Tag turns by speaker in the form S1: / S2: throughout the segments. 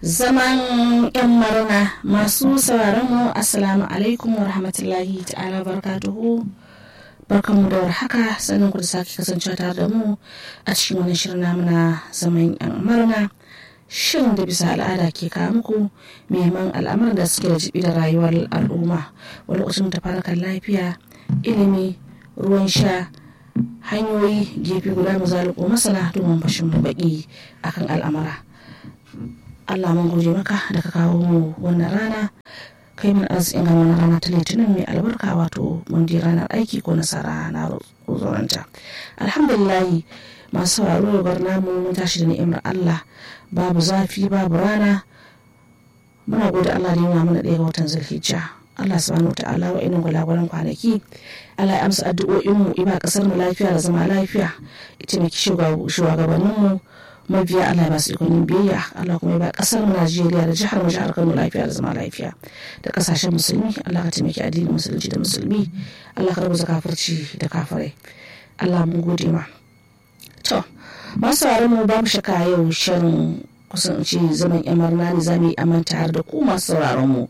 S1: zaman yan marana masu sauraron mu assalamu alaikum wa rahmatullahi ta'ala barkatuhu barkanmu da warhaka sannan ku da sake kasancewa tare da mu a cikin wani shirin namu na zaman yan marana shirin da bisa al'ada ke kawo muku muhimman al'amuran da suke da jibi da rayuwar al'umma wani lokacin da farkar lafiya ilimi ruwan sha hanyoyi gefe guda mu zaluko masana domin fashin baki akan al'amura Allah mun gode maka da ka kawo mu wannan rana kai mun arzikin ga wannan rana ta litinin mai albarka wato mun je ranar aiki ko nasara na zonanta alhamdulillah masu sauraro bar namu mun tashi da ni'imar Allah babu zafi babu rana muna gode Allah da yana mana ɗaya ga watan zulhijja Allah subhanahu wa ta'ala wa inin gwalagwalan kwanaki Allah ya amsa addu'o'in mu iba kasar mu lafiya da zama lafiya ita mai shugabannin mu mabiya Allah ba su ikonin biyayya Allah kuma ya ba kasar mu Najeriya da jihar mu jihar Kano lafiya da zama lafiya da kasashen musulmi Allah ka taimaki addinin musulunci da musulmi Allah ka rubuta kafirci da kafirai Allah mun gode ma to masu sauraron mu ba mu shaka yau shirin kusan ce zaman yan marna ne za mu yi amanta har da ku masu sauraron mu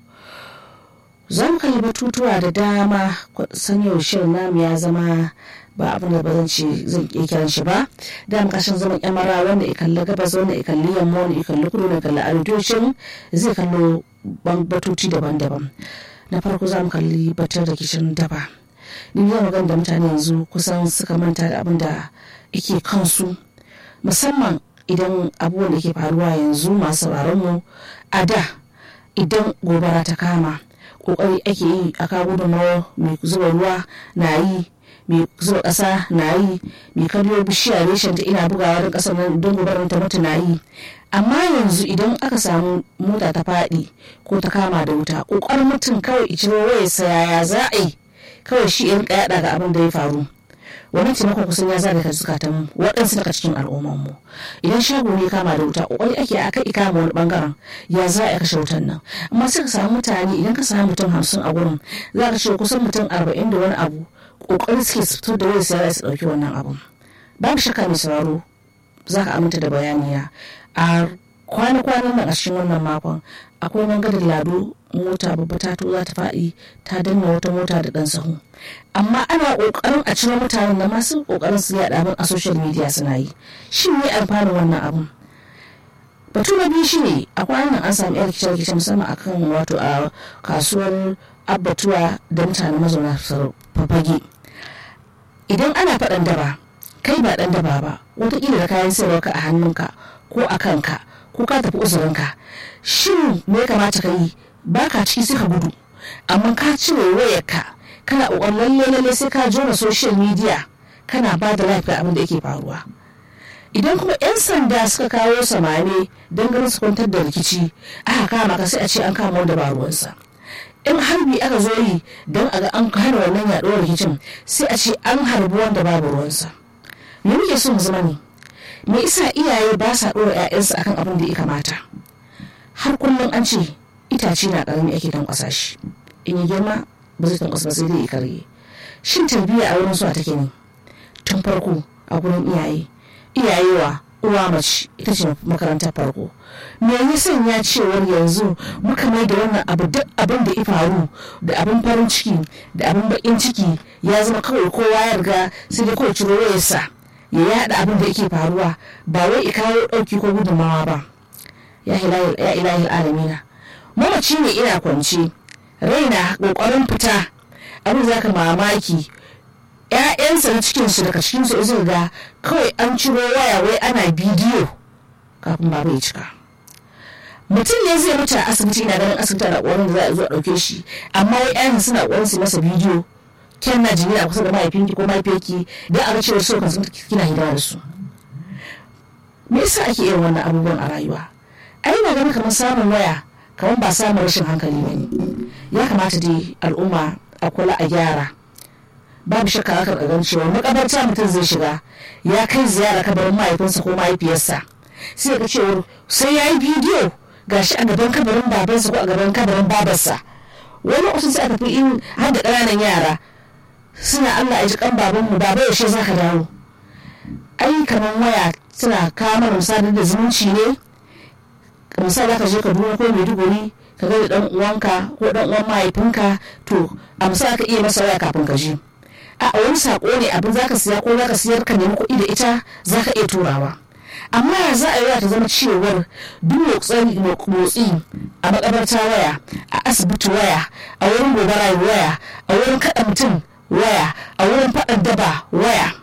S1: za mu kalli batutuwa da dama san yau shirin namu ya zama ba abin da ba zan ce zan iya kiran shi ba da mu kashin zaman kyamara wanda ya kalli gabas wanda ya kalli yamma wanda ya kalli kudu wanda ya kalli arewacin zai kallo batuti daban-daban na farko za mu kalli batar da kishin daba ni zan magana da mutane yanzu kusan suka manta da abin da yake kansu musamman idan abubuwan da ke faruwa yanzu masu sauraron mu a da idan gobara ta kama kokari ake yi a kawo gudunmawa mai zuba ruwa na yi mai zuba ƙasa na yi mai karyo bishiya reshen ta ina bugawa don ƙasar nan don gobarar ta mutu na yi amma yanzu idan aka samu mota ta faɗi ko ta kama da wuta ƙoƙarin mutum kawai iciro waya yaya za a yi kawai shi in yaɗa ga abin da ya faru wani taimakon kusan ya zaga zukatan waɗansu daga cikin al'ummanmu idan shago ne kama da wuta ƙoƙari ake a kai kama wani bangaren ya za a kashe wutan nan amma sai ka samu mutane idan ka samu mutum hamsin a gurin za ka ce kusan mutum arba'in da wani abu ƙoƙari suke su fito da wani sai su ɗauki wannan abun babu shakka mai sauraro za ka aminta da bayaniya a kwana-kwanan nan a cikin wannan makon akwai gangadin lado mota babba ta to za ta faɗi ta danna wata mota da ɗan sahu amma ana ƙoƙarin a ciro mutanen da masu ƙoƙarin su yaɗa abin a social media suna yi shin ne amfanin wannan abun batu na biyu shine a kwanan an samu yar rikice-rikice musamman akan wato a kasuwar abbatuwa da mutane mazauna fafage idan ana faɗan daba kai ba ɗan daba ba wataƙila da kayan sayarwa a hannunka ko a kanka ko ka tafi uzurinka shin me ya kamata ka yi ba ka ciki sai ka gudu amma ka cire wayarka kana ƙoƙarin lalle lalle sai ka jona social media kana ba da lafiya abin da yake faruwa idan kuma 'yan sanda suka kawo samane don ganin su kwantar da rikici aka kama ka sai a ce an kama wanda ba ruwansa in harbi aka zo yi don a ga an hana wannan yaɗuwar rikicin sai a ce an harbi wanda babu ruwansa me muke so mu zama ne me isa iyaye ba sa ɗora 'ya'yansu akan abin da ya kamata har kullum an ce itace na ƙarami ake tankwasa shi in yi girma ba zai tankwasa ba sai dai ya karye shin tarbiyya a wurin su take ne tun farko a gurin iyaye iyayewa uwa mace ita ce makarantar farko me ya sanya cewar yanzu muka mai da wannan abu duk abin da ya faru da abin farin ciki da abin bakin ciki ya zama kawai kowa ya riga sai dai kawai ciro wayarsa ya yada abin da yake faruwa ba wai kawo dauki ko gudunmawa ba ya ilahi alamina mamaci ne ina kwance raina kokarin fita abin zaka mamaki ‘ya'yansa na cikinsu daga cikinsu zai ga kawai an ciro waya wai ana bidiyo kafin baba ya cika mutum ne zai mutu a asibiti na ganin asibiti na ƙwarin da za a zo a ɗauke shi amma wai ‘ya'yan suna ƙwarin su masa bidiyo kyan na jini a kusa da mahaifinki ko mahaifiyarki don a ga cewa su kan sun kina hidima da su me yasa ake irin wannan abubuwan a rayuwa ai na ganin kamar samun waya kamar ba samun rashin hankali ba ne ya kamata dai al'umma a kula a gyara babu shakka aka gan cewa makabarta mutum zai shiga ya kai ziyara kabarin mahaifinsa ko mahaifiyarsa sai ga cewar sai ya yi bidiyo gashi a gaban kabarin babansa ko a gaban kabarin babarsa wani wasu sai a tafi in har da ƙananan yara suna Allah ya ji kan babanmu baba yaushe za ka dawo ai kamar waya suna kawo mana sadar da zumunci ne misali ka je ka duna ko maiduguri ka ga dan uwanka ko dan uwan mahaifinka to a misali ka iya masa waya kafin ka je a wani sako ne abin zaka siya ko zaka siyar ka nemi kuɗi da ita zaka iya turawa amma ya za a yi ta zama cewar duk motsi a makabarta waya a asibiti waya a wurin gobara waya a wurin kaɗa mutum waya a wurin faɗan daba waya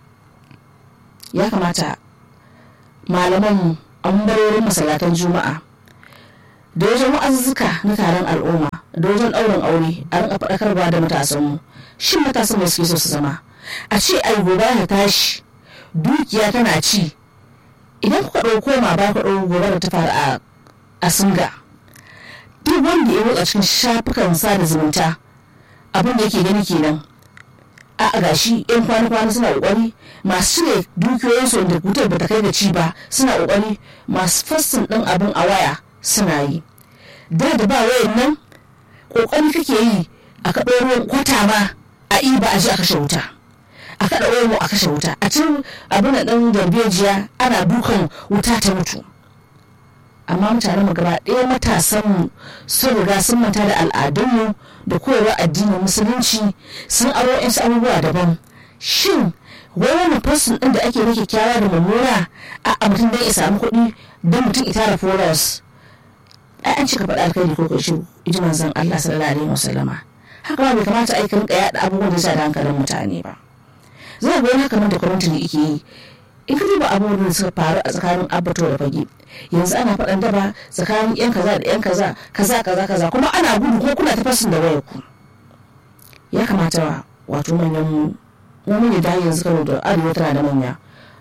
S1: ya kamata malaman an barorin masallatan juma'a da wajen wa'azuzzuka na taron al'umma da wajen ɗaurin aure a rinka faɗakarwa da matasanmu shin matasan da suke so su zama a ce ai gobe ta tashi dukiya tana ci idan kuka ɗauko ma ba ku ɗauko gobe da ta faru a singa duk wanda ya motsa cikin shafukan sada zumunta abin da yake gani kenan a gashi yan kwana-kwana suna kokari masu cire dukiyoyinsu da wutar bata kai da ci ba suna kokari masu fassin ɗin abin a waya suna yi da da ba wayan nan kokari kake yi a kaɗo ruwan kwata ma a iba a ji a kashe wuta a kaɗa omo a kashe wuta a cin abin da ɗan darbejiya ana dukan wuta ta mutu amma mutane mu gaba ɗaya matasan mu sun riga sun manta da al'adunmu da koyarwar addinin musulunci sun aro yan abubuwa daban shin wai wani fasin ɗin da ake rike kyawa da mummuna a mutum don ya samu kuɗi don mutum ita da foros ai an cika faɗa alkhairi ko kashi iji manzon Allah sallallahu alaihi wasallama haka ba bai kamata ai rinka yaɗa abubuwan da sa da hankalin mutane ba zai ga wani kamar da kwamitin ike yi in ka duba abubuwan da suka faru a tsakanin abato da fage yanzu ana faɗan daba tsakanin yan kaza da yan kaza kaza kaza kaza kuma ana gudu ko kuna ta fasin da wayar ku ya kamata wato manyan mu mu mun da yanzu kano da arewa tana da manya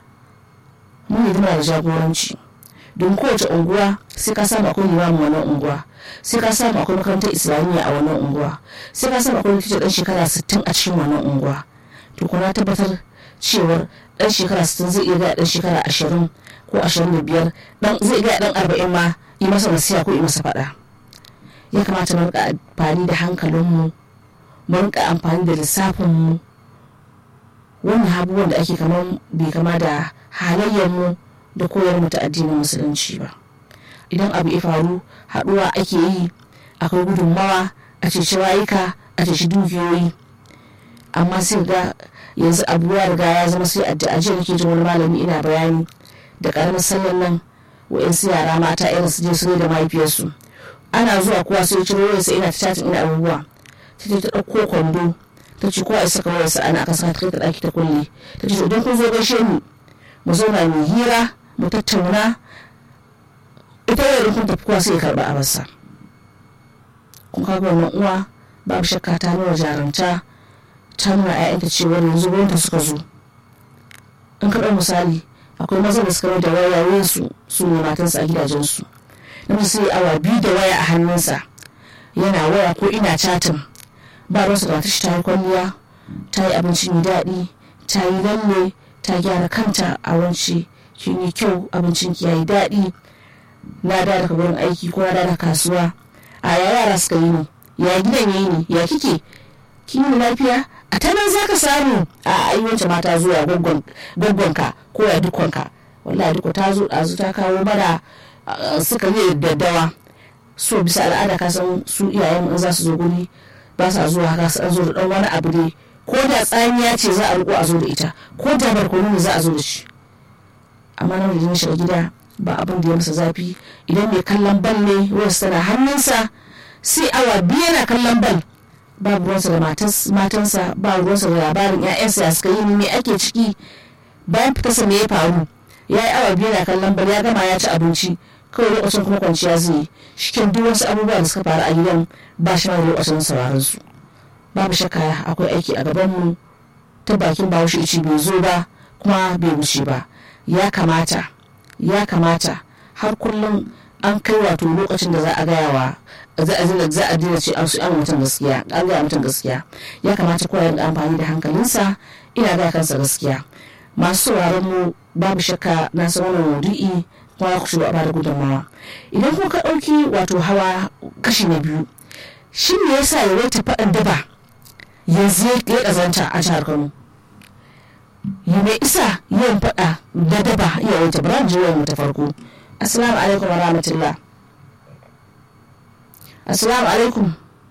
S1: mun yi da jagoranci don kowace unguwa sai ka samu akwai limamin wannan unguwa sai ka samu akwai makarantar islamiyya a wannan unguwa sai ka samu akwai likita dan shekara 60 a cikin wannan unguwa to kuma tabbatar cewar dan shekara 60 zai iya ga dan shekara 20 ko 25 dan zai ga dan 40 ma yi masa nasiha ko yi masa fada ya kamata mu rika amfani da hankalinmu mu rika amfani da lissafinmu wannan abubuwan da ake kamar bai kama da halayyarmu da koyar mu ta addinin musulunci ba idan abu ya faru haɗuwa ake yi akwai gudunmawa a ceci rayuka a ceci dukiyoyi amma sai ga yanzu abu ya riga ya zama sai addu'a jiya nake jin wani malami ina bayani da karamin sallan nan wa'insu yara mata irin su je su da mahaifiyarsu ana zuwa kowa sai ciro wayarsa ina ta chatin ina abubuwa ta ta ɗauko kwando ta ce kowa ya saka wayarsa ana aka saka ta kai ta ɗaki ta kulle ta ce idan kun zo gaishe ni mu zauna mu hira mu tattauna ita wayar kun tafi kowa sai ya karɓa abarsa kun kaga wannan uwa babu shakka ta nuna jarumta ta nuna ‘ya'yanta cewar yanzu gwamnati suka zo in kaɗa misali akwai maza da suka mai da wayayen su su ne matansu a gidajensu na sai awa biyu da waya a hannunsa yana waya ko ina chatin ba ruwansa da matashi ta yi kwalliya ta yi abinci mai daɗi ta yi lalle ta gyara kanta a wance kin yi kyau abincin ki yayi daɗi na da daga wurin aiki ko na da kasuwa a ya yara suka yi ne ya gidan yayi ne ya kike kin yi lafiya a ta nan za ka samu a ayyuwance mata zuwa gwaggonka ko ya dukonka wallahi duka ta zo ɗazu ta kawo mana suka yi daddawa so bisa al'ada ka san su iyayen in za su zo guri ba sa zuwa haka su zo da ɗan wani abu ne ko da tsamiya ce za a riko a zo da ita ko da barkono ne za a zo da shi amma na da shiga gida ba abin da ya masa zafi idan mai kallon bal ne wasu tana hannunsa sai awa biyu yana kallon bal babu ruwansa da matansa ba ruwansa da labarin 'ya'yansa ya suka yi me ake ciki bayan fitarsa me ya faru ya yi awa biyu na kallon bal ya gama ya ci abinci kawai lokacin kuma kwanciya zai yi shikin duk wasu abubuwa da suka faru a gidan ba shi mai lokacin sauraron su babu shakka akwai aiki a gabanmu ta bakin bahaushe ici bai zo ba kuma bai wuce ba ya kamata ya kamata har kullum an kai wato lokacin da za a gaya wa za a zina za a dina ce an su an mutum gaskiya an gaya mutum gaskiya ya kamata kowa ya amfani da hankalinsa ina gaya kansa gaskiya masu sauraron mu babu shakka na san wannan maudu'i kuma ku shigo a bada gudunmawa idan kuma ka ɗauki wato hawa kashi na biyu shi me yasa ya wata faɗan daba yanzu ya ƙazanta a jihar kano yi mai isa yawan faɗa da daba iya wata bara mu ta farko assalamu alaikum wa rahmatullah assalamu alaikum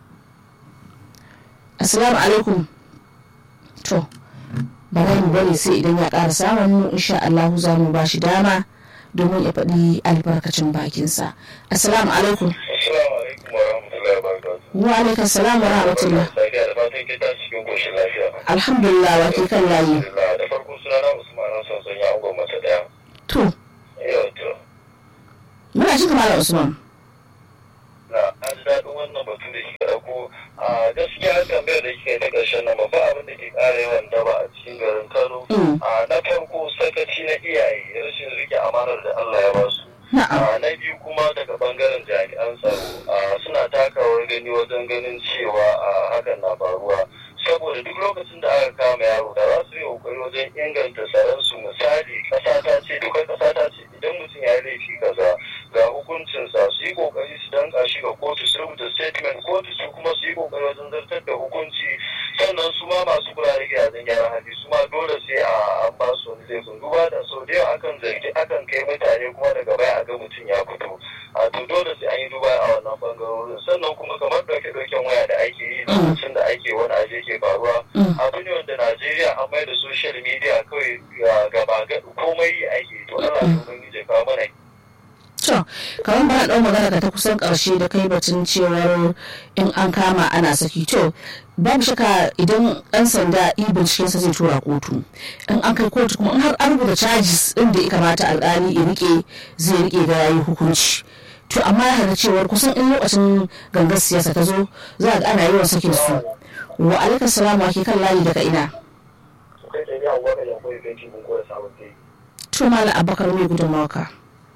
S1: assalamu alaikum to bari mu bari sai idan ya ƙara samun mu insha Allah za mu ba shi dama domin ya faɗi albarkacin bakinsa assalamu alaikum
S2: Assalamu alaikum wa rahmatullahi wa barakatuh.
S1: wa alaikum salam wa rahmatullah
S2: Sadiya da fatan ke tashi cikin koshin lafiya.
S1: alhamdulillah wa ke kan layi
S2: Alhamdulillah da farko sunana Usman Hassan son ya ungon mata daya.
S1: to
S2: Yau to.
S1: muna shi kamar usman
S2: Na an ji daɗin wannan batu da kika ɗauko. A gaskiya tambayar da kika yi ta ƙarshen nan babba abin da ke ƙara yawan daba a cikin garin Kano.
S1: Mm.
S2: A na farko sakaci na iyaye rashin rike amanar da Allah ya ba su.
S1: na'am
S2: a na biyu kuma daga bangaren jami'an tsaro a suna takawar gani wajen ganin cewa a hakan na faruwa saboda duk lokacin da aka kama yaro da za su yi kokari wajen inganta tsaron su misali kasa ta ce dukkan kasa ta ce idan mutum ya yi laifi kaza ga hukuncinsa su yi kokari su danka shi ga kotu su rubuta statement kotu su kuma su yi kokari wajen zartar da hukunci sannan su ma masu kula da gidajen gyaran hali su ma dole sai a an ba su wani laifin duba da sau da yawa akan zargi akan kai mutane kuma daga baya a ga mutum ya fito a to dole sai an yi duba a wannan bangarorin sannan kuma kamar dauke dauken waya da ake yi lokacin da ake wani aje ke faruwa
S1: Mm.
S2: abu ne wanda najeriya an mai da social media kawai ga- gaba ga komai yi ake to allah ya ubangiji ya kawo mana
S1: to kamar ba ɗau magana ka ta kusan ƙarshe da kai batun cewar in an kama ana saki to babu shaka idan ɗan sanda yi bincikensa zai tura kotu in an kai kotu kuma in har an rubuta charges ɗin da ya kamata alƙali ya rike zai rike da yayi hukunci to amma ya hada cewar kusan in lokacin gangar siyasa ta zo za a ga ana yawan sakin su wa alaikum salamu ake kan layi daga ina
S2: kai tsaye ya waka ya koyi kai mun koya sabon kai
S1: to mala abakar mai gudunmawa ka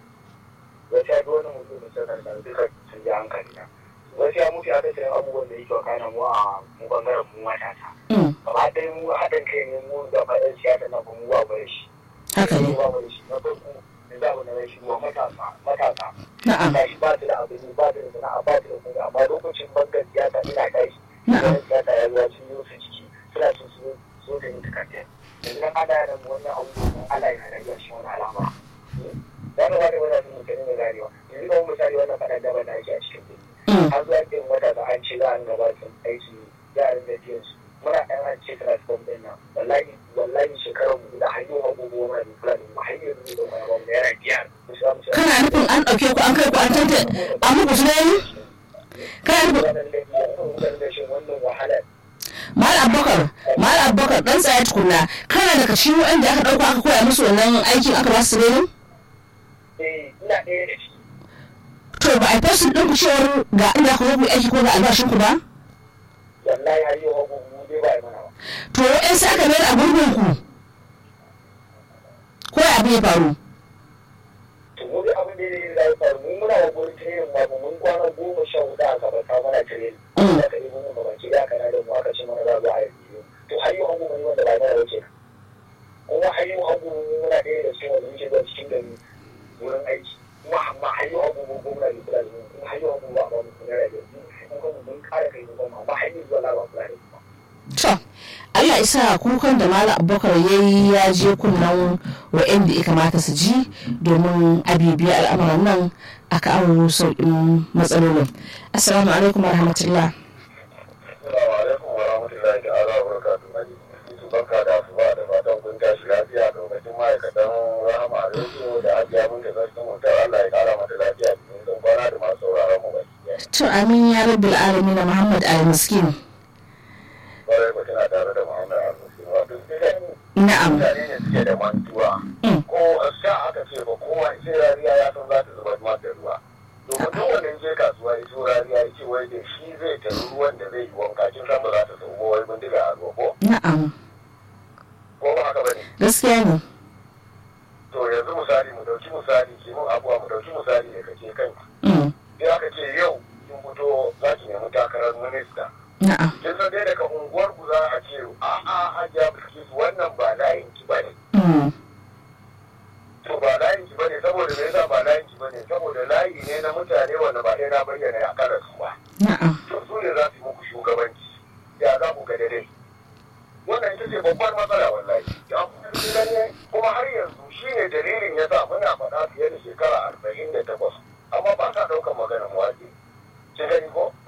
S2: gaskiya duk wani mutum da suka da duka sun ji hankali na gaskiya mutu aka sayan abubuwan da yake wakana mu a mu bangaren mu matasa
S1: Mm,
S2: gaba ɗaya mu haɗin kai ne mu da faɗin siyasa na kuma mu ba mu da shi
S1: haka ne
S2: ba mu da shi na farko da za mu na rashi wa matasa matasa
S1: na'am
S2: tashi ba su da abin yi, ba su da sana'a ba su da kuma amma lokacin bangar siyasa ina tashi
S1: na'am
S2: Yan siyasa ya zuwa sun yi su ciki suna so su so da yin takardar yanzu na ana yana mu wannan abubuwan Allah yana rage shi wani alama ya ga wani wani sun mutane da ganewa yanzu kamar misali wannan faɗan daba da ake a cikin birni
S1: Mm,
S2: an zuwa irin wata da an ce za a gabatar aiki yaran da biyan su muna ɗan an ce transform ɗin nan wallahi wallahi shekarar mu da hanyar abubuwa mana da kula da mu hanyar mu da mana bamu naira biyar mu samu sai
S1: kana nufin an ɗauke ku an kai ku an tanta an muku tunani kana nufin
S2: wannan da biyan da shi wannan wahalar
S1: mal abubakar mal abubakar dan tsaya tukunna kana daga cikin wanda aka ɗauka aka koya musu wannan aikin aka ba su training
S2: eh ina ɗaya da ciki
S1: to ba a fasu ɗin ku cewar ga inda ku zo ku yi aiki ko ga albashin ku ba
S2: wallahi har yau abubuwa dai ba yi mana ba
S1: to wa'yan sai aka mayar a gurbin ku ko ya abin ya faru
S2: to mu dai abin da ya zai faru mu muna wa gurin training ma ba mun kwana goma sha hudu aka ba ka mana training
S1: Mm.
S2: da ka yi mun ba baki da kana da mu aka ce mana za mu yi biyu to har yau abubuwa ne wanda ba mana wuce kuma har yau abubuwa muna ɗaya da su wanda muke zuwa cikin gari wurin aiki kuma amma har yau abubuwa gwamna ne kula da mu kuma har yau abubuwa ba mu kula da mu kuma mun kara kai mu kuma amma har yau zuwa laba kula da mu
S1: to Allah isa kukan da Malam Abubakar ya yi ya je kunnan wa'anda ya kamata su ji domin abibiya al'amuran nan a kawo sauƙin matsalolin. Assalamu alaikum warahmatullah.
S2: Assalamu alaikum wa rahmatullahi ta'ala wa barakatuhu. Maji, Yusuf barka da asuba da fatan kun tashi lafiya lokacin ma'aikatan rahama a rediyo da hajiya mun da zartin mutar Allah ya kara mata lafiya cikin sun kwana da masu sauraron mu baki ɗaya.
S1: To amin ya rabbil alamin Muhammad al-Miskin.
S2: Kwarai ba tana tare da Muhammad Al-Musin. Wato idan
S1: Na'am.
S2: mutane ne suke da mantuwa
S1: Mm.
S2: ko sha aka ce ba kowa sai rariya ya san za ta zubar ma da ruwa. Domin duk wanda ya je kasuwa ya so rariya ya ce wai da shi zai tafi ruwan da zai yi wanka kin san ba za ta sauko wai bindiga a ruwa ko
S1: Na'am.
S2: ko ba haka ba ne.
S1: Gaskiya ne.
S2: to yanzu misali mu dauki misali ke mun abuwa mu dauki misali da kake kanki
S1: Mm.
S2: sai aka ce yau kin fito za ki nemi takarar minista
S1: Na'am.
S2: kin san dai daga unguwar ku za a ce a a hajiya bilkis wannan ba layin ki bane
S1: Mm.
S2: to ba layin ki bane saboda me yasa ba layin ki bane saboda layi ne na mutane wanda ba dai na bayyana ya kara su ba
S1: Na'am.
S2: to su ne za su yi muku shugabanci ya za ku ga dai wannan ita ce babbar matsala wallahi Ya gani kuma har yanzu shi ne dalilin ya sa muna faɗa fiye da shekara arba'in da takwas amma ba sa ɗaukar maganar waje kin gani ko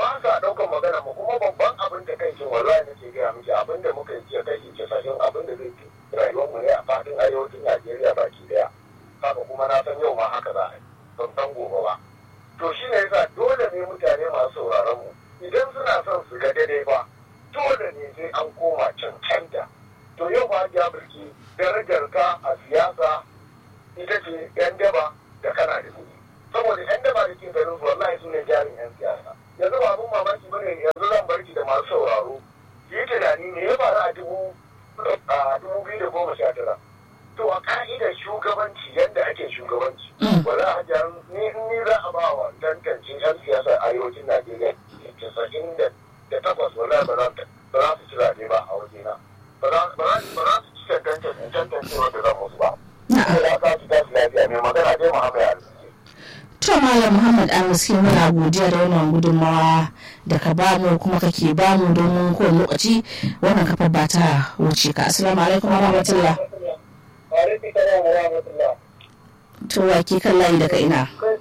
S2: da ke garin su wallahi su ne jarin yan siyasa yanzu ba abun mamaki bane yanzu zan barki da masu sauraro yi tunani me ya faru a dubu a dubu biyu da goma sha tara to a ka'idar shugabanci yadda ake shugabanci wala hajjar ni ni za a ba wa tantance yan siyasar arewacin najeriya casa'in da takwas wala ba za su ci zaɓe ba a wajena ba za su ci tantance tantance wanda za musu ba. Ya ka ci tasu lafiya mai magana dai Muhammad Arziki.
S1: To Malam Muhammad Arziki muna godiya da wannan gudunmawa da ka bamu kuma kake bamu domin kowane lokaci wannan kafa ba ta wuce ka. Assalamu alaikum wa rahmatullah. To wa ke kan layi daga ina?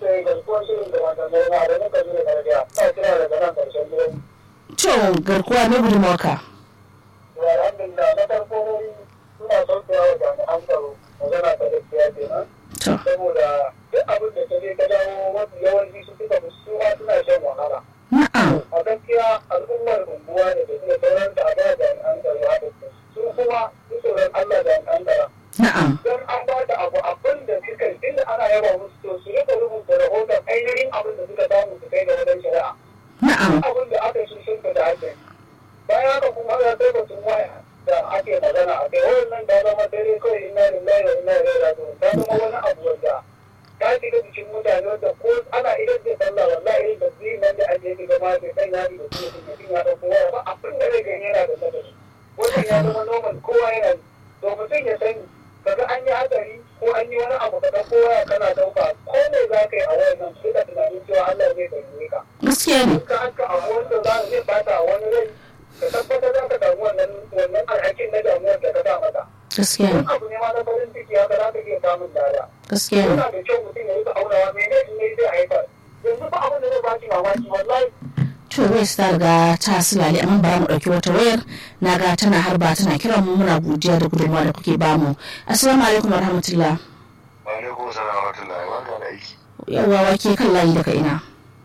S1: To garkuwa ne gudunmawa ka.
S2: Alhamdulillah na farko suna saukewa wa jami'an tsaro magana ta gaskiya kenan.
S1: To.
S2: Saboda duk abin da ta je ta dawo mafi yawanci su suka su ma suna shan wahala.
S1: Na'am.
S2: A gaskiya al'ummar unguwa ne da suka sauran da a ba jami'an tsaro haɗa su kuma su tsoron Allah jami'an tsaro.
S1: Na'am.
S2: Don an ba da abu abin da suka yi inda ana yaba musu to su rika rubuta rahoton ainihin abin da suka samu su kai da wajen shari'a.
S1: Na'am.
S2: abin da aka yi sun da ake bayan haka kuma ya kai batun waya da ake magana a kai wannan ta zama dare kawai ina lillahi wa ina ilaihi raji'un ta zama wani abu wanda ta shiga jikin mutane wanda ko ana idan zai sallah wallahi irin da zai nan da ake yi gama da kan yari da kuma mutum ya dauko waya ba abin da zai gani yana da sadari wannan ya zama normal kowa yana to mutum ya sani kaga an yi hatsari ko an yi wani abu kaga kowa kana dauka ko me za ka yi a wayan nan sai ka tunanin cewa Allah zai taimake ka
S1: Gaskiya ne.
S2: ka haka abu wanda za zai bata wani rai ka tabbatar za ka samu wannan wannan alhakin na damuwar da ka sa mata.
S1: Gaskiya ne.
S2: Wani abu ne ma na farin ciki haka za ka iya samun lada.
S1: Gaskiya ne.
S2: Yana da kyau mutum ya rika aunawa mene ne zai haifar. Yanzu ba abin da zai baki mamaki wallahi
S1: To wai ta riga ta silale amma bara mu ɗauki wata wayar na ga tana harba tana kiran mu muna godiya da gudunmawa da kuke bamu. Assalamu alaikum wa rahmatullah.
S3: Wa alaikum salam wa rahmatullahi wa barakatuh aiki.
S1: Yawwa wake kan layi daga ina.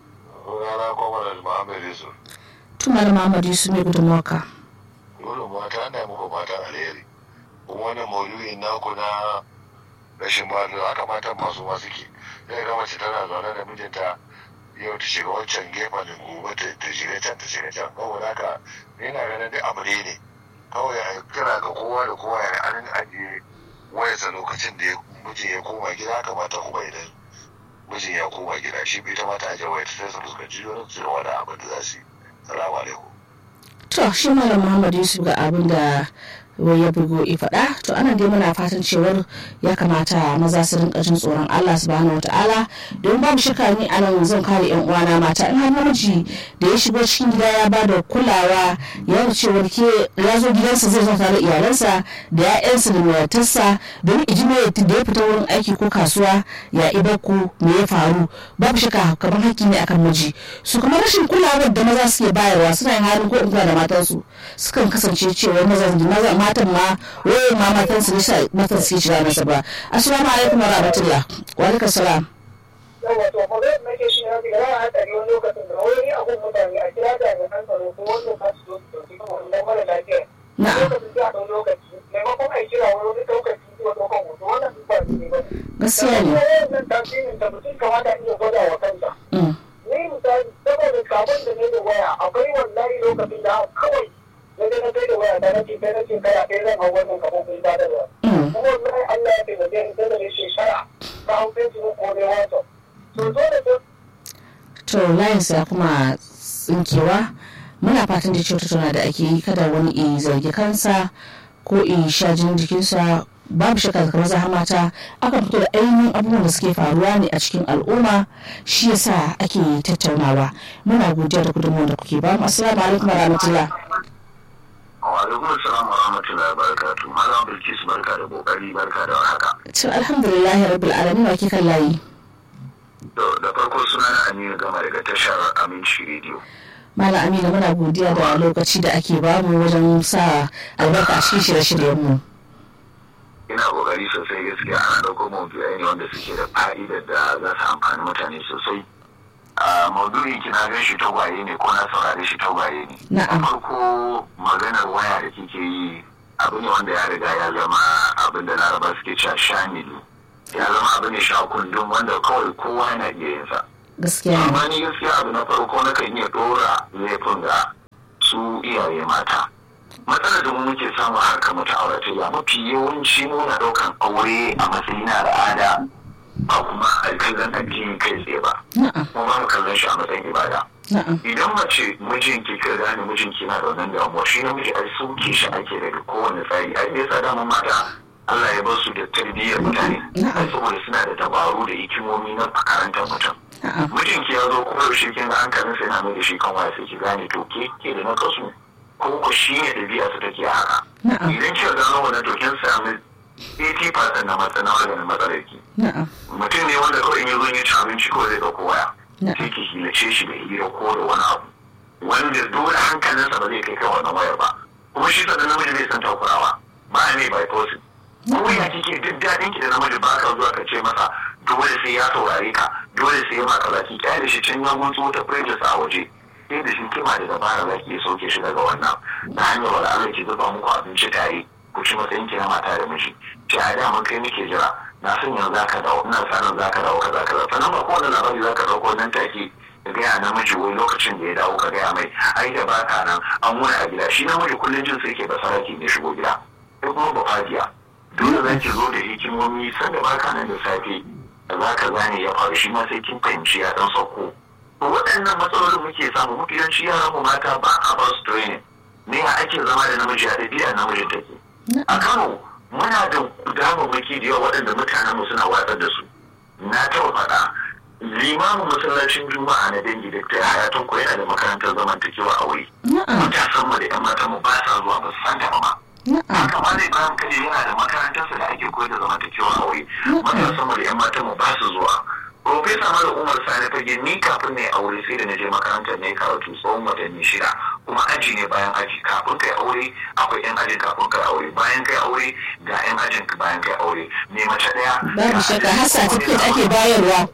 S3: Rana kwamar Muhammad Yusuf.
S1: Tumar Muhammad Yusuf ne gudunmawa ka.
S3: Gudun mata ana muku fatan alheri. Kuma wannan maudu'in naku na rashin ba da haka matan masu ma suke. Zai ga mace tana zaune da mijinta yau ta shiga wancan gefen gobe ta ta shiga can ta shiga can. Kawai haka ni na ganin duk abu ne ne. Kawai a kira ga kowa da kowa ya an ajiye wayarsa lokacin da ya- mijin ya koma gida kamata kuma idan mijin ya koma gida shi bai ta mata ajiye wayar sai su fuskanci wani su da wani abin da za su yi. Salamu alaikum.
S1: To shi Malam Muhammad Yusuf ga abin da ya bugo i faɗa to ana dai muna fatan cewar ya kamata maza su rinka jin tsoron Allah subhanahu wataala don babu shakka ni anan zan kare yan uwana mata in har namiji da ya shigo cikin gida ya ba da kulawa ya nuna cewar ke ya zo gidansa zai zo tare da iyalansa da ya'yansa da matarsa domin ijime da ya fita wurin aiki ko kasuwa ya ibarku me ya faru babu shakka kamar haƙƙi ne akan miji su kuma rashin kulawar da maza suke bayarwa suna yin halin ko in kula da matansu sukan kasance cewa maza maza matan ma wayoyin ma matan su nisa matan su ke shiga nasa ba assalamu alaikum wa rahmatullah wa alaikum salam
S2: yawa to ko zai nake shi na ga yana hatsari wani lokacin da wani abun mutane a kira jami'an tsaro ko wanda ka su zo su dauki kuma wannan mara lafiya.
S1: Na'am.
S2: Lokacin sai a ɗau lokaci maimakon a yi kira wani wani ɗaukar bidiyo ɗaukar hoto wannan duk ba ne ba.
S1: gaskiya ne
S2: Wannan tasirin da mutum kamata iya gwada wa kansa.
S1: Mm.
S2: ni misali saboda kamun da ne da waya akwai wallahi lokacin da kawai na je na kai da waya ta nace kai nace kai a kai zan hau wannan kafofin sadarwa
S1: Mm.
S2: kuma wallahi Allah ya taimake ni sai da ne shekara ta hau Facebook ko dai WhatsApp to dole sai
S1: to layinsa ya kuma tsinkewa muna fatan da cewa tattauna da ake yi kada wani i zargi kansa ko i sha jinin jikinsa babu shakka daga maza har mata akan fito da ainihin abubuwan da suke faruwa ne a cikin al'umma shi yasa ake tattaunawa muna godiya da gudunmawar da kuke ba mu assalamu alaikum warahmatullah
S3: Wa alaikum salam wa rahmatullahi wa barakatuh. Malam Bilkis barka da kokari barka da haka.
S1: to alhamdulillah rabbil alamin wa ke kan layi
S3: Da farko suna na Aminu Gama daga tashar Aminci Radio.
S1: malam amina muna godiya da lokaci da ake bamu wajen sa albarka a cikin shirye-shiryen mu
S3: Ina kokari sosai gaskiya ana dauko maudu'ai ne wanda suke da fa'idar da za su amfani mutane sosai. A maudu'in ki na gan shi tagwaye ne ko na saurare shi tagwaye ne.
S1: Na'am.
S3: Da farko maganar waya da kike yi abu ne wanda ya riga ya zama abin da laraba suke cewa shamili. Ya zama abu ne shakundun wanda kawai kowa yana iya yin sa.
S1: gaskiya ne
S4: amma ni gaskiya abu na farko na kan iya dora laifin ga su iyaye mata matsalar da mu muke samu a harkar mata auratayya mafi yawanci muna daukan aure a matsayin na al'ada ba kuma a kallon addini kai tsaye ba
S1: na'am
S4: kuma ba mu kallon shi a matsayin ibada
S1: na'am
S4: idan mace mijinki ka gane mijinki na da wannan damuwa shi namiji ai sauke shi ake daga kowane tsari ai me yasa dama mata Allah ya bar su da tarbiyyar mutane
S1: Na'am.
S4: ai saboda suna da dabaru da hikimomi na karantar mutum
S1: na'am
S4: mijinki ya zo kuma yaushe kin ga hankalin sai na mai da shi kan waya sai ki gane to ke ke da nakasu ko ko shi ne ɗabi'a su take haka
S1: na'am
S4: idan kika gano wannan to kin sami 80% na matsala maganin matsalar ki
S1: na'am
S4: mutum ne wanda kawai in ya zo ya ci abinci kawai zai ɗauko waya
S1: na'am
S4: sai ki hilace shi da hira ko da wani abu wanda dole hankalinsa ba zai kai kan wannan wayar ba kuma shi sannan namiji bai san takurawa ba a mai bypassin ko ya kike duk daɗin ki da namiji ba ka zuwa ka ce masa dole sai ya saurare ka dole sai ya maka zaki kyale shi can ya gunso wata prejudice a waje sai da shi kima da dabara za ki iya sauke shi daga wannan na hanyar wala Allah ki zuba muku abinci tare ku ci matsayin ki na mata da miji ce a da mun kai muke jira na san yanzu za ka dawo ina sanin za ka dawo kaza kaza sannan ba kowane labari za ka ɗauko nan take ka gaya namiji wai lokacin da ya dawo ka gaya mai ai da baka nan an wani a gida shi namiji kullum jin sai ke basaraki ne shigo gida sai kuma ba fadiya dole za ki zo da hikimomi sanda baka nan da safe da za ka zane ya faru shi ma sai kin fahimci ya dan sauko to waɗannan matsalolin muke samu mafi yawanci yaran mu mata ba a ba su training ne a ake zama da namiji a ɗabi'a namijin take a kano muna da damammaki da yawa waɗanda mutanen mu suna watsar da su na taɓa faɗa limamin masallacin juma'a na dangi da ta hayatun ko yana da makarantar zamantakewa a wuri
S1: na'am
S4: matasan mu da yan matan mu ba sa zuwa ba su san ta ba ma
S1: na'am
S4: haka ma zai bayan kaje yana da makarantarsa da ake koyar da zamantakewa a wuri matasan mu da yan matan mu ba su zuwa Profesa Mala Umar Sani fage ni kafin ne aure sai da na je makarantar ne karatu tsawon watanni shida kuma aji ne bayan aji kafin kai aure akwai yan ajin kafin kai aure bayan kai aure ga yan ajin bayan kai aure ne mace daya
S1: babu shakka har certificate ake bayarwa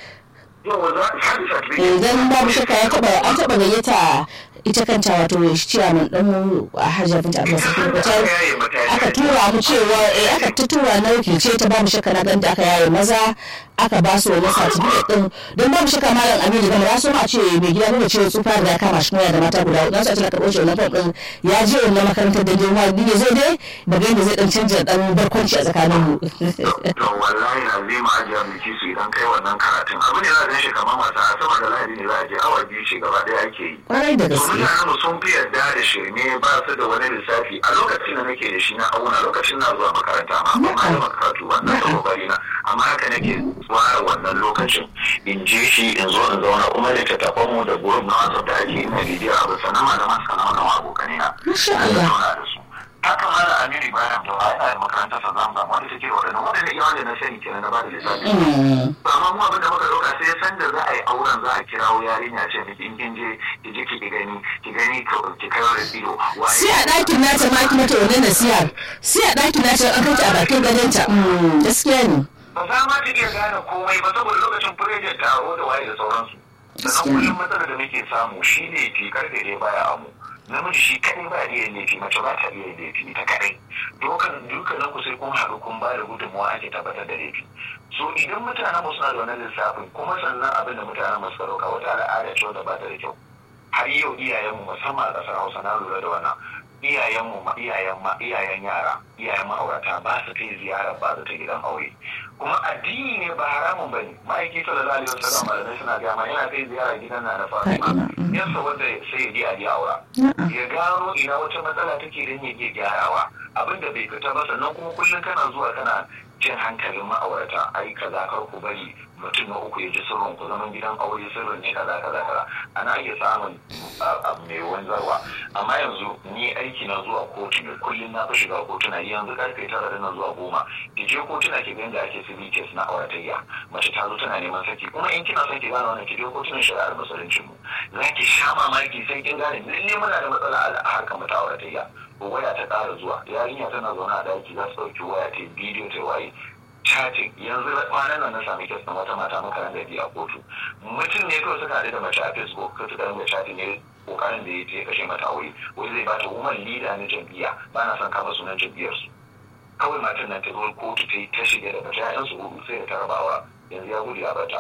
S4: yawa za a sadi certificate
S1: idan babu shakka ya taba an taba gayyata ita kanta wato ciyaman dan mu a hajjar binta abu sakin hotel aka tura mu cewa eh aka ta tura na wakilce ta babu shakka na ganta aka yaye maza aka ba su wani certificate din don babu shakka malam aminu gama ya so ma ce mai gida nuna cewa tsufa da ya kama shi da mata guda hudu nasu a cikin karɓar shi wannan fom din ya je wannan makarantar da girma ne zai dai da ga yadda zai dan canja dan barkwanci a tsakanin mu
S4: to wallahi azima ajiya miki su idan kai wannan karatun abu ne za a gan shi kamar wasa sama da lahadi ne za a je awa biyu ce gaba ɗaya ake yi
S1: kwarai da
S4: to
S1: gaske
S4: mutanen mu sun fi yarda da shirme ba su da wani lissafi a lokacin da nake da shi na auna lokacin na zuwa makaranta ma amma ma da karatu ba na da kokari na amma haka nake tsara wannan lokacin in je shi in zo in zauna kuma da tattafan mu da gurin na wasu da ake yi na bidiyo abu sannan malaman sana'a na abokanai na
S1: Masha
S4: na
S1: Allah.
S4: zauna da su haka ma da amiri bayan da wa ina da makarantar sa zamu zamu wanda take waɗannan waɗanda iya wanda na sani kenan na ba da lissafi
S1: Mm.
S4: amma mu abin da muka dauka sai san da za a yi auren za a kirawo yarinya ce miki in kin je ki je ki gani ki gani ka ki kai da ido waye
S1: sai a ɗakin nata ma ki mata wannan nasihar sai a ɗakin nata an kanta a bakin gadonta Mm, gaskiya ne
S4: ba za ma ta iya gane komai ba saboda lokacin furejar taro da waye da sauransu sannan kullum matsalar da muke samu shine fi karfe dai baya amu namiji shi kadai ba iya laifi mace ba ta iya laifi ta kadai dokan dukkanin ku sai kun haɗu kun ba da gudunmawa ake tabbatar da laifi so idan mutanen mu suna da wannan lissafin kuma sannan abin da mutanen mu suka dauka wata al'ada ce wanda ba ta da kyau har yau iyayenmu musamman a ƙasar hausa na lura da wannan iyayenmu ma iyayen ma iyayen yara iyayen ma'aurata ba su kai ziyara ba su ta gidan aure kuma addini ne ba haramun bane ma'aiki sallallahu alaihi wasallam malamai suna gaya ma yana kai ziyara gidan na na fatima yansa wanda sai ya je a je aura ya gano ina wata matsala take dan ya je gyarawa abinda bai fita ba sannan kuma kullum kana zuwa kana jin hankalin ma'aurata ai kaza kar ku bari mutum na uku ya ji sirrin ku zaman gidan aure sirrin ne kaza kaza kaza ana iya samun abu mai wanzarwa amma yanzu ni aiki na zuwa kotu ne kullum na fi shiga kotuna yanzu karfe tara da na zuwa goma ki je kotuna ki ga yadda ake civil case na auratayya mace ta zo tana neman saki kuma in kina son ki gane wannan ki je kotunan shari'ar musulunci mu za ki sha mamaki sai kin gane lalle muna da matsala a harkar mata auratayya waya ta ƙara zuwa yarinya tana zaune a daki za su ɗauki waya ta bidiyo ta waye chatting yanzu kwanan nan na sami kes na wata mata makaran da biya kotu mutum ne kawai suka haɗu da mace a facebook ka suka ringa chatting ne kokarin da ya je kashe mata aure wai zai bata woman leader na jam'iyya ba na son kama sunan jam'iyyar su kawai matan nan ta zo kotu ta yi ta shiga da mace ƴaƴan su hudu sai da ta rabawa yanzu ya gudu ya bata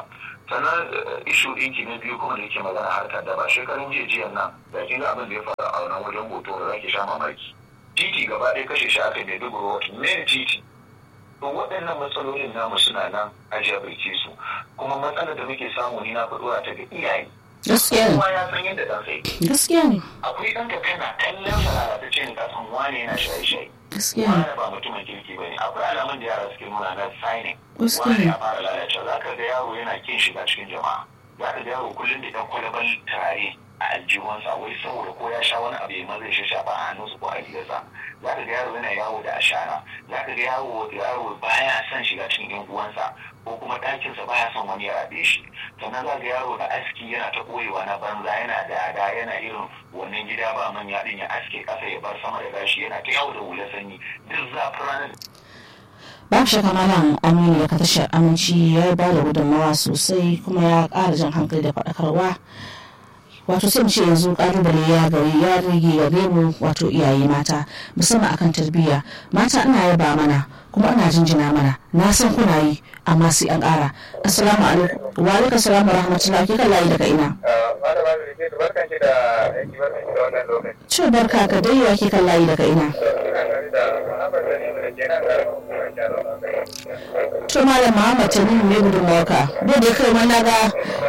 S4: sannan ishu ɗinki na biyu kuma da yake magana harkar da ba shekarun jiya jiyan nan da kin ga abin da ya faru a wannan wajen hoto da zaki sha mamaki titi gaba ɗaya kashe shi aka mai dubu men titi to waɗannan matsalolin namu suna nan a jabirce su kuma matsalar da muke samu ni na faɗuwa ta ga iyaye
S1: gaskiya ne
S4: kowa ya san yadda ɗansa yake
S1: gaskiya ne
S4: akwai ɗan ka kana kallon sa lalatacce ne kasan wane yana shaye-shaye
S1: gaskiya ne
S4: wane ba mutumin kirki ba ne akwai alamun da yara suke nuna na signing
S1: Gaskiya
S4: wane
S1: ne.
S4: ya fara lalacewa za ka ga yaro yana kin shiga cikin jama'a za ka ga yaro kullum da ɗan kwalaban turare a aljihunsa wai saboda ko ya sha wani abu ya maza shi shafa a hannunsa ko a rigarsa za ka ga yaro yana yawo da ashana za ka ga yaro yaro baya son shiga cikin yan uwansa ko kuma ɗakinsa baya son wani ya rabe shi sannan za ga yaro da aski yana ta ɓoyewa na banza yana da ada yana irin wannan gida ba manya ɗin ya aske ƙasa ya bar sama da gashi yana ta yawo da hula sanyi duk zafin ranar
S1: babu shakka malam aminu ya tashar aminci ya ba da gudunmawa sosai kuma ya ƙara jan hankali da faɗakarwa wato sai mu ce yanzu ƙalubale ya gari ya rage gare mu wato iyaye mata musamman akan tarbiyya mata ina yaba mana kuma ana jinjina mana na san kuna yi amma sai an ƙara assalamu alaikum wa alaikum assalamu rahmatullahi ke kan layi daga ina
S2: malama da ke barkan ki da aiki barkan ki da wannan lokaci
S1: ce barka ka dai wa ke kan layi daga ina
S2: ina gari da haɓar da ne da ke nan da kuma gyara magana
S1: to malam muhammad tanimu ne gudunmawarka duk da kai mana ga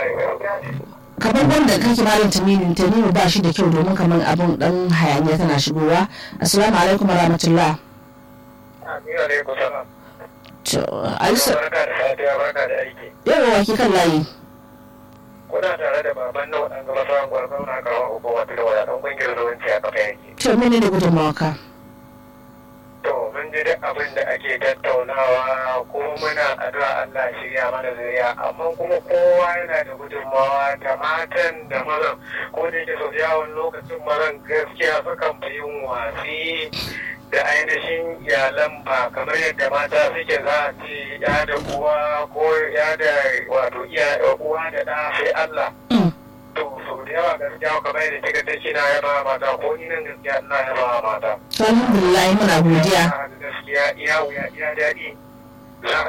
S1: kamar wanda kake malam tamimin tamimu ba shi da kyau domin kamar abun dan hayaniya tana shigowa assalamu alaikum warahmatullah
S2: Ina ne kusa
S1: to alisa
S2: barka da safiya barka da aiki
S1: yawa waki kan layi
S2: kuna tare da baban na waɗanda masu hankwar zauna kawo hukumar da wadatun ƙungiyar zuwanci a kafa yake
S1: to mene da gudunmawarka
S2: to mun ji duk abin da ake tattaunawa ko muna addu'a Allah shirya mana zuriya amma kuma kowa yana da gudunmawa da matan da mazan ko da yake sau da yawan lokacin mazan gaskiya sukan fi yin wasi da ainihin iyalan ba kamar yadda mata suke za a ce ya da uwa ko ya da wato iya uwa da ɗa sai Allah
S1: Mm.
S2: to sau da yawa gaskiya kamar yadda kika ta kina yaba mata ko ni nan gaskiya ina yaba mata
S1: to alhamdulillah muna godiya
S2: gaskiya iya wuya iya daɗi za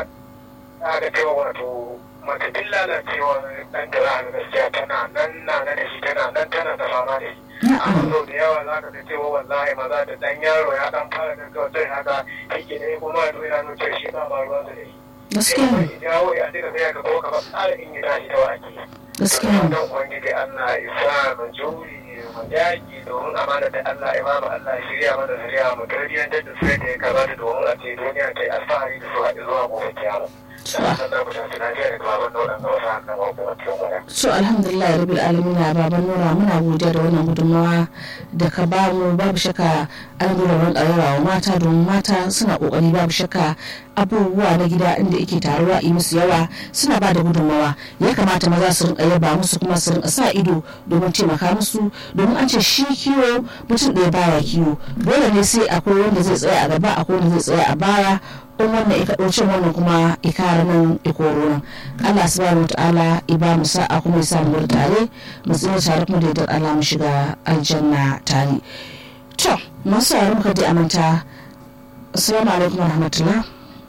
S2: a ga cewa wato mace duk lalacewa ɗan da za a ga gaskiya tana nan na na da shi tana nan tana da fama da shi amma sau da yawa za ka ga cewa wallahi maza da ɗan yaro ya ɗan fara gaggautar haka yake ne kuma ya yana nuna cewa shi ba ma ruwan da shi
S1: gaskiya ne
S2: ya jawo ya duka sai ka kuma kamar tsara in yi tashi ta wake
S1: gaskiya ne
S2: don ubangiji Allah ya sa mu juri mu yaki domin amana da Allah ya bamu Allah ya shirya mana shirya mu tarbiyyantar da sai da ya kamata domin a ce duniya ta yi alfahari da su haɗu zuwa gobe kiyama. Sannan da mutum suna jiya da kawo wannan wasu haka ma kuma cikin wani.
S1: so alhamdulillah rabbil alamin baban nura muna godiya da wannan gudunmawa da ka ba mu babu shakka an gura wani wa mata domin mata suna kokari babu shakka abubuwa na gida inda yake taruwa yi musu yawa suna ba da gudunmawa ya kamata maza su rinka yaba musu kuma su rinka sa ido domin taimaka musu domin an ce shi kiwo mutum ɗaya baya kiwo dole ne sai akwai wanda zai tsaya a gaba akwai wanda zai tsaya a baya in wannan ika ɗauce wannan kuma ikara nan ikoro nan Allah subhanahu wataala ya ba mu sa'a kuma ya sa mu tare mu tsira tare kuma da yardar Allah mu shiga aljanna tare to masu sauraro muka dai amanta assalamu alaikum warahmatullah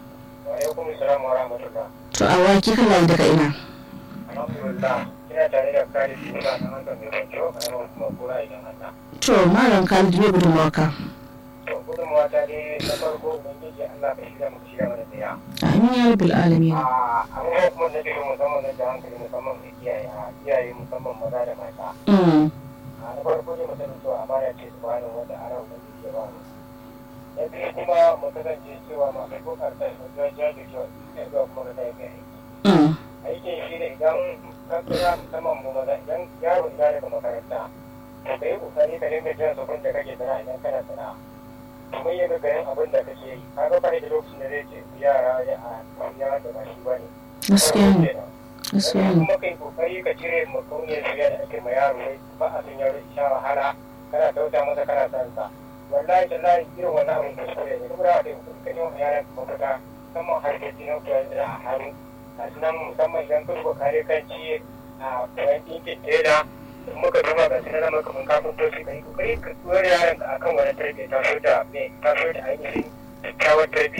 S2: Wa alaikum salam wa rahmatullah.
S1: to a waki kan layi daga ina
S2: Alhamdulillah ina tare da kare suna na hankali mai kwanci a yawan kuma kura idan Allah.
S1: to malam Khalid me gudunmawa ka
S2: To gudunmawa ta dai na farko ubangiji Allah ka shirya mu shirya mana tsaya.
S1: amin ya rabbil alamin
S2: a abubuwan kuma da ke musamman na da hankali musamman da iyaye a iyaye musamman maza da mata
S1: mm
S2: a na farko ne mutum to amana ce su bani wanda ana wani ke ba mu na biyu kuma mu kasance cewa masu kokarta su jaja da kyau ne zuwa kuma da yi aiki
S1: mm
S2: aikin shi ne idan ka kira musamman mu maza idan yaro ya daga makaranta to ka yi kokari ka dinga jiran sabon da kake sana'a idan kana sana'a kuma yin gagarin abin da kake yi ka ga ba da lokacin da zai ce yara ya a ya da ba shi ba ne
S1: gaskiya ne gaskiya ne
S2: kuma kai kokari ka cire makauniyar shiga da ake ma yaro wai ba a san yaro sha wahala kana tauta masa kana san sa wallahi tallahi irin wannan abin da shi ne kuma da kai ka yi wa yaran mafita musamman harkoki na koyar da a hannu a nan musamman idan ka duba kare kan ci a koyan ɗinkin tela in muka duba ga su na maka mun kafin toshi ka yi kokari ka tsoro yaran ka akan wani tarbiyya ta so da me ta so da ainihin kyakkyawar tarbiyya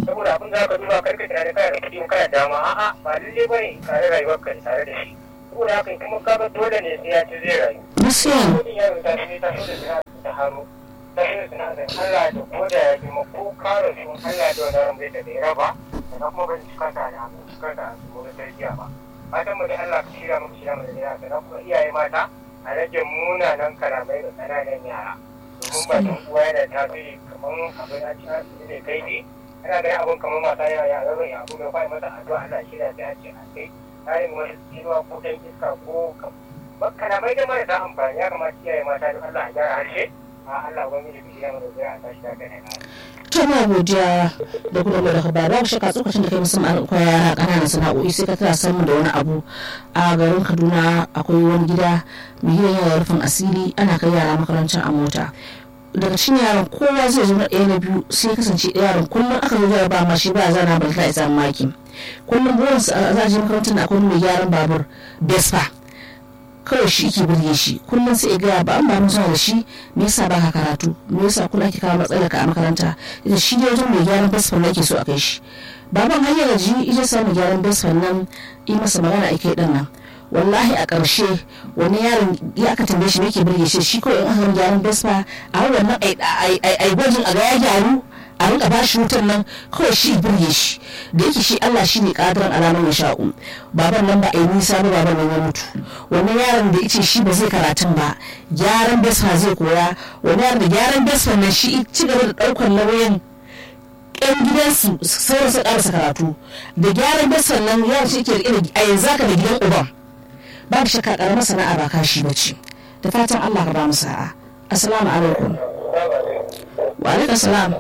S5: saboda abin da ka duba karka tare kana da kuɗi kana dama a'a ba lalle bane tare rayuwar ka tare da shi saboda haka kuma kaga dole ne sai ya ci zai rayu
S1: gaskiya
S5: mutum ya rubuta shi ta shi da suna ta haro ta shi da suna da Allah da ko da ya kuma ko kare su Allah da wannan bai da ya raba sannan kuma bai cika ta da cika ta su da tarbiyya ba fatan mu da Allah ka shirya mu shirya mu da ya sannan kuma iyaye mata a rage munanan kalamai da ƙananan yara domin ba tun uwa yana tasiri kamar abin a cikin ne kai ne ana ganin abin kamar mata yara yara zai abu mai fa'i masa addu'a Allah shirya sai a ce a kai tsarin wani tsinuwa ko ɗan iska ko kalamai da marasa amfani ya kamata iyaye mata da Allah a gyara harshe a Allah wani da biya mana zai a tashi da kai
S1: to na godiya da kuma mai daga ba babu shakka tsokacin da kai musamman akwai yara ƙananan sana'o'i sai ka tana samun da wani abu a garin kaduna akwai wani gida mai gidan yara rufin asiri ana kai yara makarantar a mota daga cikin yaran kowa zai zo na ɗaya na biyu sai ya kasance yaron kullum aka zo ba ma shi ba zana ba ta isa maki kullum burinsa a zaje makarantar da akwai mai gyaran babur vespa kawai shi ke birge shi kullum sai ya gaya ba an ba mutuwa da shi me yasa ba ka karatu me yasa kula ake kawo matsalar ka a makaranta ita shi ne wajen mai gyaran basfan na ke so a kai shi baban har ya gaji ita sa mai gyaran basfan nan yi masa magana a kai nan wallahi a ƙarshe wani yaron ya aka tambaye shi me ke birge shi shi kawai in aka gyaran basfa a wannan ai gwajin a ga ya gyaru a rinka ba shi wutan nan kawai shi birge shi da yake shi Allah shi ne kadiran alamar ya sha'u baban nan ba a yi nisa ba baban nan ya mutu wani yaron da yace shi ba zai karatun ba gyaran besfa zai koya wani yaron da gyaran besfa nan shi ci gaba da daukar nauyin yan gidansu sauran su karasa karatu da gyaran besfa nan yaron shi ke rike a yanzu haka da gidan uban babu shakka karamar sana'a ba kashi bace da fatan Allah ka ba mu sa'a assalamu alaikum wa alaikum salam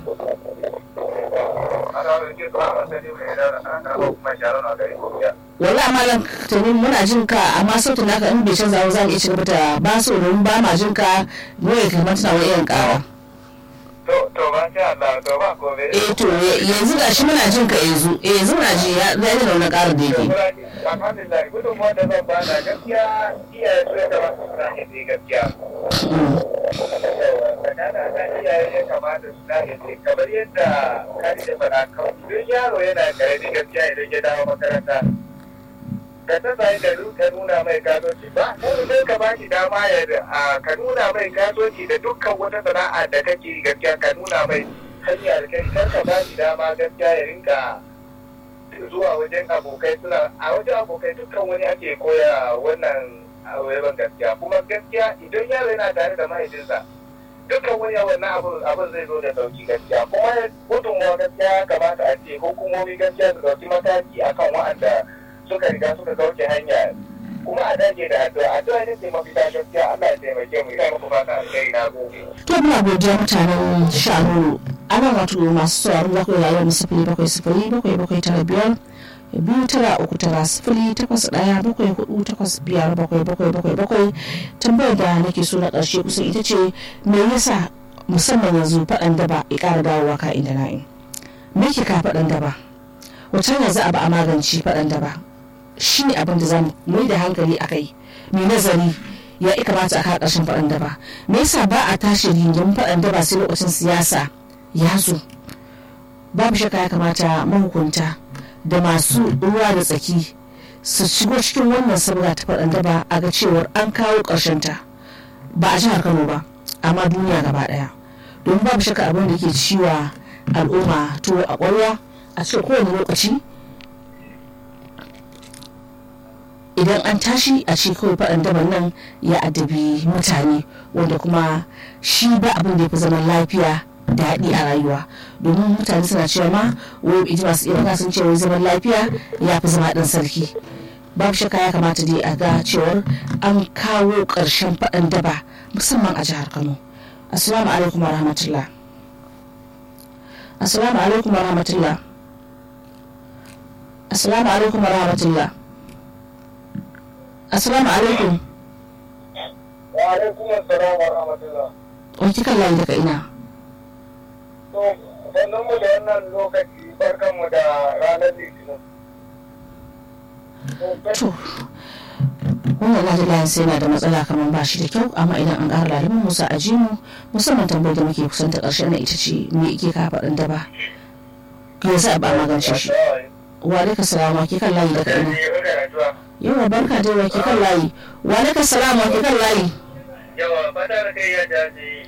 S1: wala malam tuni muna jin ka amma sautin naka in bai canza za mu iya cigaba da ba su domin ba ma jin ka mu ya kamar tana wani irin kara
S5: to to ba sha Allah to ba ko be
S1: eh to yanzu ga shi muna jin ka yanzu eh yanzu muna ji ya da da wani karin da yake
S5: alhamdulillah gudun wanda zan ba na gaskiya iyaye su ya kamata su na hindi gaskiya kanana na iyaye ya kamata su na hindi kamar yadda kari da faɗa kan duk yaro yana karami gaskiya idan ya dawo makaranta ka ta sai da ka nuna mai gasoci ba sai ka ba shi dama ya ka nuna mai gasoci da dukkan wata sana'a da kake gaskiya ka nuna mai hanya da kai kar ka ba shi dama gaskiya ya rinka zuwa wajen abokai suna a wajen abokai dukkan wani ake koya wannan abubuwan gaskiya kuma gaskiya idan yaro yana tare da mahaifinsa dukkan wani wannan abin zai zo da sauki gaskiya kuma gudunmuwa gaskiya kamata a ce hukumomi gaskiya su dauki mataki akan wa'anda suka riga suka kauce hanya kuma a dage da addu'a addu'a ne ce mafita gaskiya Allah ya taimake mu ina muku fata alheri na gobe
S1: to muna godiya mutanen shanu ana wato masu sauraro za ku yi rayuwar sifili bakwai sifili bakwai bakwai tara biyar biyu tara uku tara sifili takwas ɗaya bakwai hudu takwas biyar bakwai bakwai bakwai bakwai tambayar da nake so na ƙarshe kusan ita ce me yasa musamman yanzu faɗan daba ya ƙara dawowa ka inda na'in me ke ka faɗan daba wata hanya za a ba a magance faɗan daba shi ne abin da za mu mai da hankali a kai mai nazari ya ika kamata a kawo ƙarshen faɗan daba me yasa ba a tashi rigin faɗan daba sai lokacin siyasa ya zo babu shakka ya kamata mahukunta da masu ruwa da tsaki su shigo cikin wannan sabga ta faɗan daba a ga cewar an kawo ƙarshen ta ba a jihar kano ba amma duniya gaba ɗaya domin babu shakka abin da ke ciwa al'umma tuwo a ƙwarya a cikin kowane lokaci idan an tashi a ce kawai faɗan daban nan ya addabi mutane wanda kuma shi ba abin da ya fi zaman lafiya daɗi a rayuwa domin mutane suna cewa ma wai iji masu iya magana sun ce wai zaman lafiya ya fi zama ɗan sarki babu shakka ya kamata dai a ga cewar an kawo ƙarshen faɗan daba musamman a jihar kano assalamu alaikum wa rahmatullah assalamu alaikum wa rahmatullah assalamu alaikum wa rahmatullah assalamu alaikum
S5: wa alaikum assalam wa rahmatullah
S1: wani kikan layi daga ina
S5: to sannan mu da wannan lokaci barkan mu da ranar litinin
S1: to wannan laji layin sai na da matsala kamar ba shi da kyau amma idan an ƙara lalibin musa a mu musamman tambayar da muke kusanta ƙarshe na ita ce me ike ka faɗin da ba ya sa ba magance shi wa alaikum salam wa ke kan layi daga ina yawa barka dai wa ke kan layi wa alaikum salam wa ke kan layi
S5: yawa fata da kai ya jaji